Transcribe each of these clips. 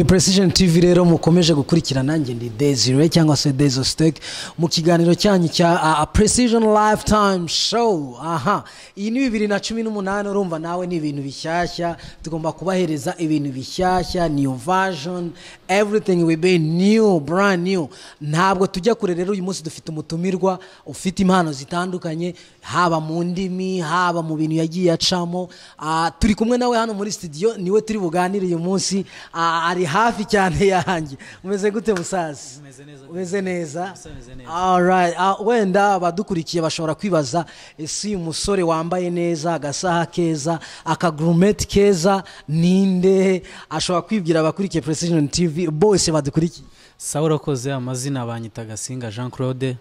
precision tv rero mukomeje gukurikira nanjye ndi desire cyangwa se dezo siteke mu kiganiro cyanyu cya precision lifetime show aha iyi ni bibiri na cumi n'umunani urumva nawe ni ibintu bishyashya tugomba kubahereza ibintu bishyashya new version everything will be new brand new ntabwo tujya kure rero uyu munsi dufite umutumirwa ufite impano zitandukanye haba mu ndimi haba mu bintu yagiye acamo Ah, turi kumwe nawe hano muri studio niwe turi buganire uyu munsi Ah, ari hafi cyane yanjye umeze gute musazi Meze neza. umeze neza meze neza. Alright, ah, wenda abadukurikiye bashobora kwibaza ese uyu musore wambaye neza agasaha keza akagurumeti keza ninde ashobora kwibwira abakurikiye precision tv bose badukurikiye sawa urakoze amazina banyita gasinga jean claude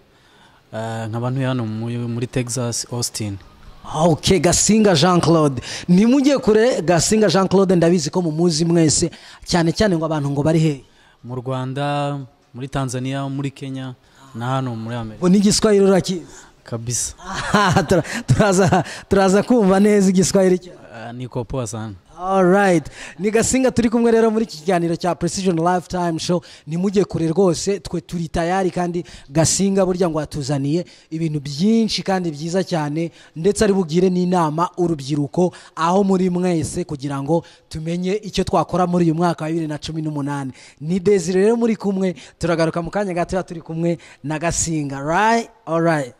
eh, nkaba ntuye hano muri- muri texas austin ok gasinga jean claude ntimujye kure gasinga jean claude ndabizi ko mumuzi mwese cyane cyane ngo abantu ngo bari hehe mu rwanda muri tanzania muri kenya na hano muri amerika ngo n'igiswahili urakizi kabisa Aha, tura- turaza turaza kumva neza igiswahili cyawe Eh, niko poa sana Alright. ni gasinga turi kumwe rero muri iki kiganiro cya precision lifetime show ntimujye kure rwose twe turi tayari kandi gasinga burya ngo yatuzaniye ibintu byinshi kandi byiza cyane ndetse ari bugire n'inama urubyiruko aho muri mwese kugira ngo tumenye icyo twakora muri uyu mwaka wa bibiri na cumi n'umunani ni desire rero muri kumwe turagaruka mu kanya gatoya turi kumwe na gasinga right alright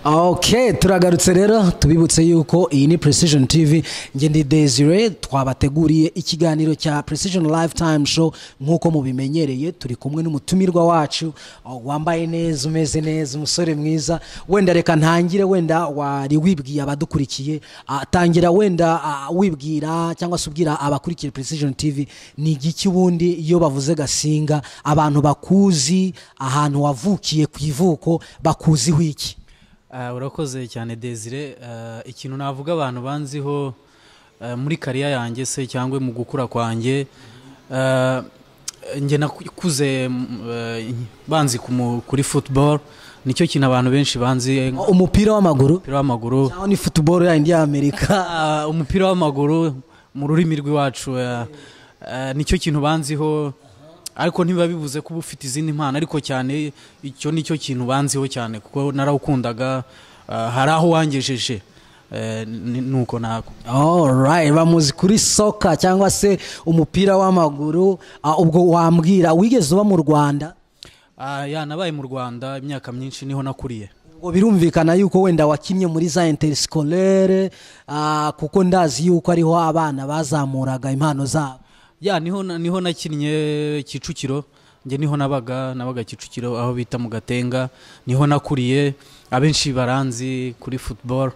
ok turagarutse rero tubibutse yuko iyi ni precision tv njye ndi desire twabateguriye ikiganiro cya precision lifetime show nk'uko mubimenyereye turi kumwe n'umutumirwa wacu oh, wambaye neza umeze neza umusore mwiza wenda reka ntangire wenda wari wibwiye abadukurikiye ah, tangira wenda ah, wibwira cyangwa se ubwira abakurikiye precision tv ni igiki ubundi iyo bavuze gasinga abantu bakuzi ahantu wavukiye ku ivuko bakuziho iki Eh, urakoze cyane desire Eh, ikintu navuga abantu banziho eh, muri kariya yanjye se cyangwa mu gukura kwanjye eh, njye nakuze mm, eh, banzi ku mu- kuri football nicyo kintu abantu benshi banzi nka umupira w'amaguru umupira w'amaguru aho ni football yayindi y'amerika Ah, umupira w'amaguru mu rurimi rw'iwacu eh, eh, nicyo kintu banziho ariko ntibiba bivuze ko uba ufite izindi mpano ariko cyane icyo nicyo kintu banziho cyane kuko narawukundaga ah, hari aho wangejeje eh, ni- nuko nako alright bamuzi kuri soka cyangwa se umupira w'amaguru Ah, ubwo wambwira wigeze uba mu rwanda Ah, ya nabaye mu rwanda imyaka myinshi niho nakuriye ngo birumvikana yuko wenda wakinnye muri za interiskolere kuko ndazi yuko ariho abana bazamuraga impano zabo ya niho na- niho nakinnye kicukiro njye niho nabaga nabaga kicukiro aho bita mu gatenga niho nakuriye abenshi baranzi kuri football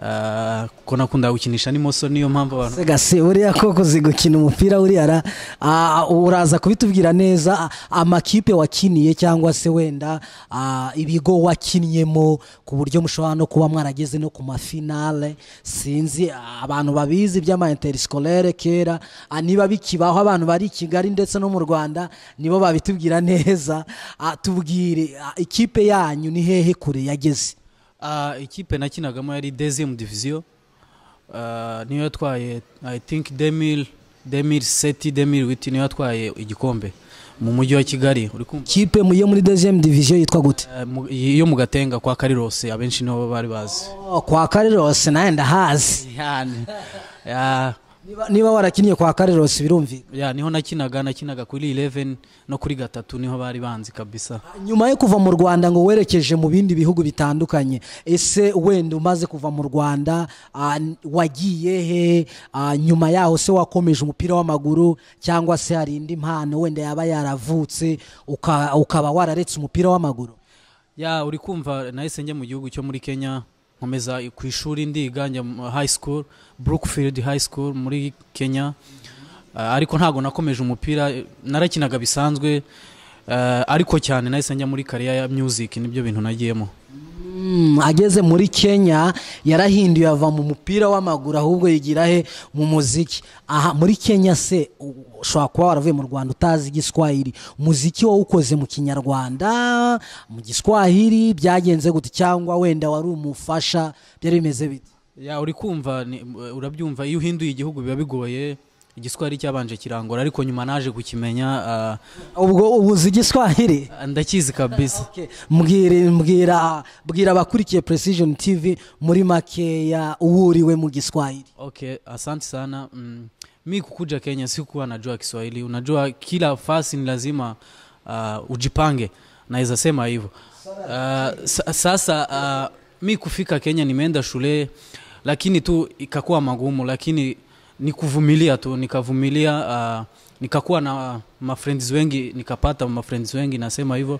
ah, ko nakunda gukinisha n'imoso niyo mpamvu abantu Se gase uriya koko uzi gukina umupira uriya ra ah, uraza kubitubwira neza ah, amakipe wakiniye cyangwa se wenda ah, ibigo wakinnyemo ku buryo mushobora no kuba mwarageze no ku mafinale sinzi ah, abantu babizi by'ama interiskolere kera ah, niba bikibaho abantu bari i Kigali ndetse no mu Rwanda nibo babitubwira neza Ah, tubwire ah, ikipe yanyu ni hehe kure yageze Ah, ikipe nakinagamo yari deuxième division Ah, niyo yatwaye i think 2000 2007 2008 niyo yatwaye igikombe mu mujyi wa kigali uri kumva ikipe mu- yo muri deuxième division yitwa gute Ah, mu- iyo mu gatenga kwa karirose abenshi nibo bari bazi Oh, kwa Kariros nawe ndahazi Yani. Ya, Niba- niba warakinnye kwa karerosi birumvikana ya niho nakinaga nakinaga kuri 11 no kuri gatatu niho bari banzi kabisa nyuma yo kuva mu rwanda ngo werekeje mu bindi bihugu bitandukanye ese wenda umaze kuva mu rwanda ah, n- wagiye he Ah, nyuma yaho se wakomeje umupira w'amaguru cyangwa se hari indi mpano wenda yaba yaravutse uka- ukaba wararetse umupira w'amaguru ya uri kumva nahise njya mu gihugu cyo muri kenya nkomeza ku ishuri ndiga njya mu high school brookfield high school muri kenya Ah, ariko ntabwo nakomeje umupira eh, narakinaga bisanzwe eh, ariko cyane nahise njya muri kariya ya music nibyo bintu nagiyemo Mm, ageze muri kenya yarahinduye ava mu mupira w'amaguru ahubwo yigira he mu muziki aha muri kenya se u- ushobora kuba waravuye mu rwanda utazi igiswahili umuziki wowe ukoze mu kinyarwanda mu giswahili byagenze gute cyangwa wenda wari umufasha byari bimeze bite ya uri kumva ni- urabyumva iyo uhinduye igihugu biba bigoye igiswahili cyabanje kirangora ariko nyuma naje kukimenya ah, ubwo ubuzi igiswahili ah, ndakizi kabisa Okay. mbwira mbwira bwira abakurikiye precision tv muri makeya uwuriwe mu giswahili okay asante sana mm. mi kukuja kenya sikuwa najua kiswahili unajua kila fasi ni lazima uh, ujipange naweza sema hivyo uh, sa- sasa uh, mi kufika kenya nimeenda shule lakini tu ikakuwa magumu lakini nikuvumilia tu nikavumilia uh, nikakuwa na mafriends wengi nikapata mafriends wengi nasema hivyo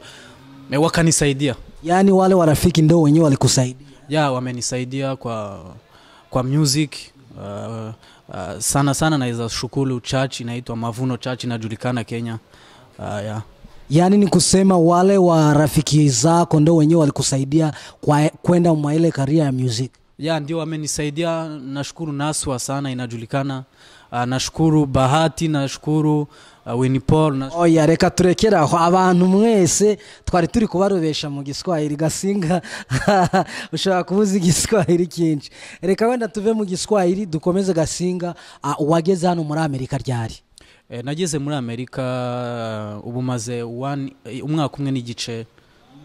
Eh, wakanisaidia yaani wale warafiki ndo wenyewe walikusaidia ya wamenisaidia kwa kwa music uh, uh, sana sana naweza shukuru church inaitwa mavuno church inajulikana kenya uh, ya yaani ni kusema wale wa rafiki zako ndo wenyewe walikusaidia kwa- kwenda mwa ile karia ya music ya ndio wamenisaidia nashukuru naswa sana inajulikana uh, nashukuru bahati nashukuru uh, winipol na, oya reka turekere aho abantu mwese twari turi kubarobesha mu giswahili gasinga ushobora kubuza igiswahili cyinshi reka wenda tuve mu giswahili dukomeze gasinga ah, uwageze hano muri amerika ryari eh, nageze muri amerika uh, ubu maze one- eh, umwaka umwe n'igice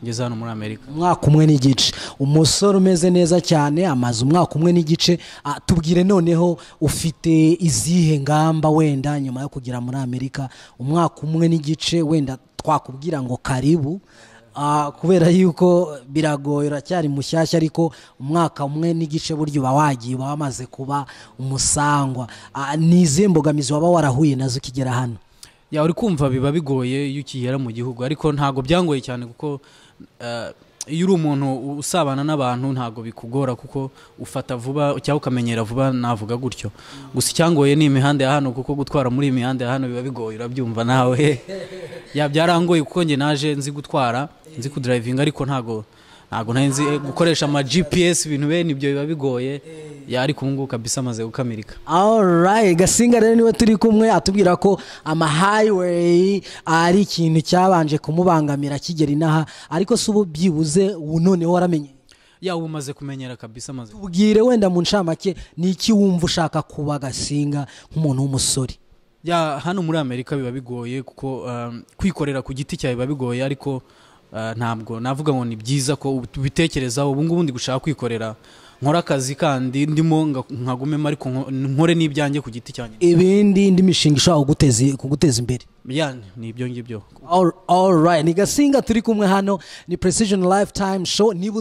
ngeze hano muri amerika umwaka umwe n'igice umusore umeze neza cyane amaze umwaka umwe n'igice Ah, tubwire noneho ufite izihe ngamba wenda nyuma yo kugera muri amerika umwaka umwe n'igice wenda twakubwira ngo karibu Ah, kubera yuko biragoye uracyari mushyashya ariko umwaka umwe n'igice buryo uba wagiye uba wamaze kuba umusangwa Ah, ni izihe mbogamizi waba warahuye nazo ukigera hano ya uri kumva biba bigoye iyo ukigera mu gihugu ariko ntabwo byangoye cyane kuko eh, iyo uri umuntu u- usabana n'abantu ntabwo bikugora kuko ufata vuba cyangwa ukamenyera vuba navuga gutyo gusa icyangoye ni imihanda ya hano kuko gutwara muri iyi mihanda ya hano biba bigoye urabyumva nawe ya byarangoye kuko njye naje nzi gutwara nzi kudrivinga ariko ntabwo ntabwo nari nzi eh, gukoresha ama gps ibintu bene ibyo biba bigoye ya ariko ubu ngubu kabisa amaze gukamilika Alright, Gasinga rero niwe turi kumwe atubwira ko ama highway ari ikintu cyabanje kumubangamira kigera inaha ariko si ubu byibuze ubu noneho waramenye ya ubu maze kumenyera kabisa amaze tubwire wenda mu ncamake ni iki wumva ushaka kuba Gasinga nk'umuntu w'umusore ya hano muri amerika biba bigoye kuko um, kwikorera ku giti cyawe biba bigoye ariko uh, ntabwo navuga ngo ni byiza ko ubi- ubitekerezaho ubu ngubu ndi gushaka kwikorera nkore akazi kandi ndimo nga- nkagumemo ariko nko- nkore n'ibyanjye ku giti cyanjye ibindi indi mishinga ishobora kuguteza- kuguteza imbere ya ni ibyo ngibyo All, all right. ni gasinga turi kumwe hano ni precision lifetime show niba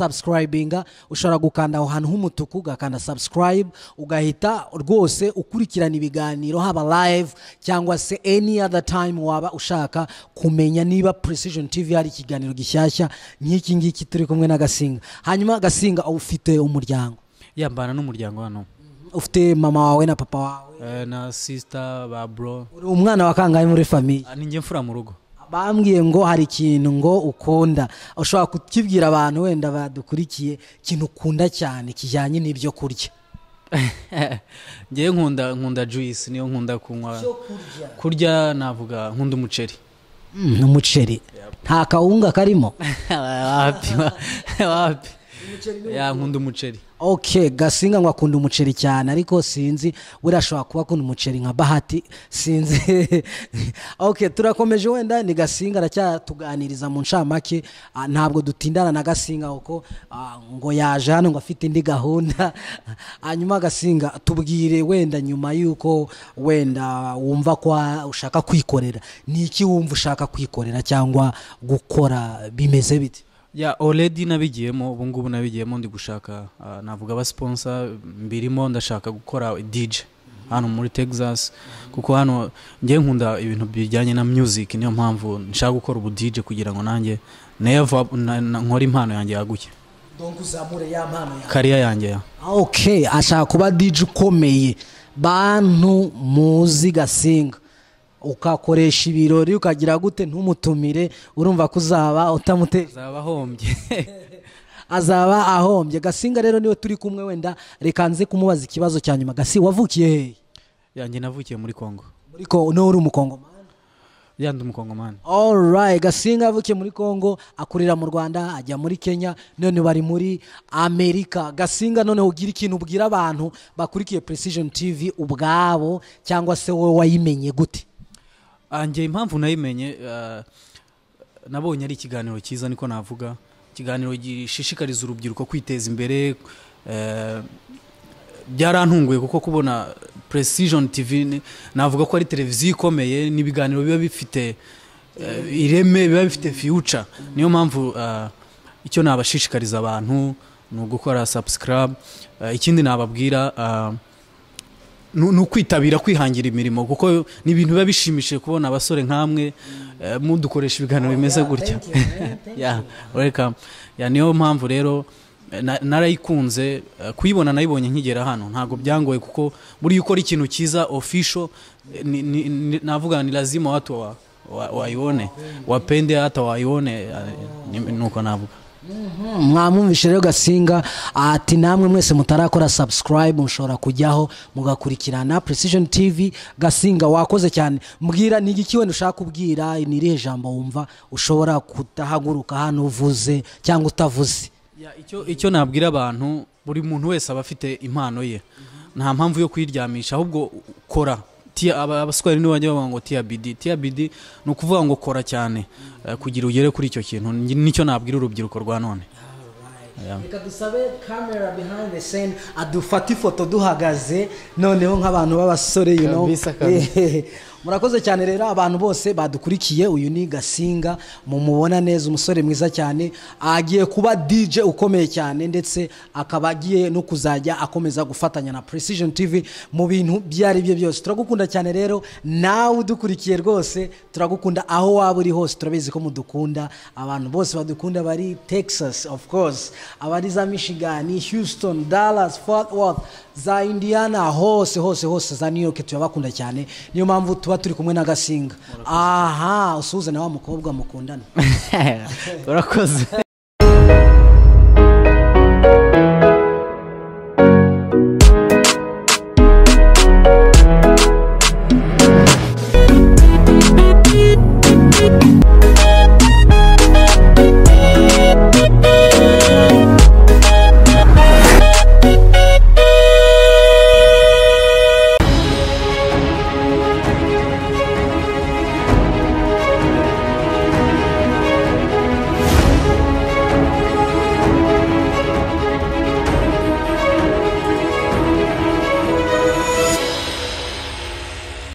utarasubscribinga ushobora gukanda aho hantu h'umutuku ugakanda subscribe ugahita rwose ukurikirana ibiganiro haba live cyangwa se any other time waba ushaka kumenya niba precision tv hari ikiganiro gishyashya nk'iki ngiki turi kumwe na gasinga hanyuma gasinga ufite umuryango yambana n'umuryango hano ufite mama wawe na papa wawe Eh, na sisita ba bro uri umwana wa kangahe muri famiye Ah, ni njye mfura mu rugo bambwiye ngo hari ikintu ngo ukunda ushobora kukibwira abantu wenda badukurikiye ikintu ukunda cyane kijyanye n'ibyo kurya ngewe nkunda nkunda juice niyo nkunda kunywa kurya navuga nkunda umuceri Mm, umuceri nta kawunga karimo wapi wa- wapi ya nkunda umuceri ok gasinga ngo akunda umuceri cyane ariko sinzi buriya ashobora kuba akunda umuceri nka bahati sinzi ok turakomeje wenda ni gasinga aracyatuganiriza mu ncamake Ah, ntabwo dutindana na gasinga kuko ah, ngo yaje hano ngo afite indi gahunda hanyuma gasinga tubwire wenda nyuma y'uko wenda wumva ko ushaka kwikorera ni iki wumva ushaka kwikorera cyangwa gukora bimeze bite ya already nabigiyemo ubu ngubu nabigiyemo ndi gushaka ah, navuga abasponsa mbirimo ndashaka gukora dj hano muri texas kuko hano ngewe nkunda ibintu bijyanye na music niyo mpamvu nshaka gukora ubu dj kugira ngo nanjye neva nkore impano yanjye yaguke donc uzamure ya mpano yawe kariya yanjye ya ok ashaka kuba dj ukomeye bantu muzi gasinga ukakoresha ibirori ukagira gute ntumutumire urumva ko uzaba utamuteza zabahombye azaba ahombye gasinga rero niwe turi kumwe wenda reka nze kumubaza ikibazo cya nyuma gasi wavukiye hehe yanjye navukiye muri congo muri ko niwe uri umukongomani yandi umukongomani alright gasinga avukiye muri congo akurira mu rwanda ajya muri kenya none bari muri amerika gasinga noneho ugira ikintu ubwira abantu bakurikiye precision tv ubwabo cyangwa se wowe wayimenye gute anjye impamvu nayimenye eh, nabonye ari ikiganiro cyiza niko navuga ikiganiro gishishikariza urubyiruko kwiteza imbere eh, byarantunguye kuko kubona precision tv ni- navuga ko ari televiziyo ikomeye n'ibiganiro biba bifite eh, ireme biba bifite future niyo mpamvu eh, icyo nabashishikariza abantu ni ugukora subscribe Eh, ikindi nababwira eh, ni ni ukwitabira kwihangira imirimo kuko ni ibintu biba bishimishije kubona abasore nk'amwe eh, mudukoresha ibiganiro bimeze gutya Yeah, welcome. Yeah, niyo mpamvu rero eh, na- narayikunze eh, kuyibona nayibonye nkigera hano ntabwo byangoye kuko buriya ukora ikintu cyiza official eh, ni- ni- ni- navuga ni lazima watu wa- wa- waione wapende hata waione eh, ni- nuko navuga Mhm, mwamwumvishe rero gasinga ati namwe mwese mutarakora subscribe mushobora kujyaho mugakurikirana precision tv gasinga wakoze cyane mbwira ni igiki wenda ushaka kubwira ni irihe jambo wumva ushobora kudahaguruka hano uvuze cyangwa utavuze Ya, icyo icyo nabwira abantu buri muntu wese aba afite impano ye nta mpamvu yo kuyiryamisha ahubwo kora Tia- aba- abaswari nibo bajya bavuga ngo tiya bidi tiya bidi ni ukuvuga ngo kora cyane eh, kugira ugere kuri icyo kintu Ni- nicyo nabwira urubyiruko rwa none reka dusabe kamera behind the scene adufate ifoto duhagaze noneho nk'abantu b'abasore you know Kabisa, kabisa. murakoze cyane rero abantu bose badukurikiye uyu ni gasinga mumubona neza umusore mwiza cyane agiye kuba dj ukomeye cyane ndetse akaba agiye no kuzajya akomeza gufatanya na precision tv mu bintu ibyo ari byo byose turagukunda cyane rero nawe udukurikiye rwose turagukunda aho waba uri hose turabizi ko mudukunda abantu bose badukunda bari texas of course abari za michigan houston dallas fort worth za indiana hose hose hose za new york turabakunda cyane niyo mpamvu tuba turi kumwe na gasinga aha usuhuze na wa mukobwa mukundana urakoze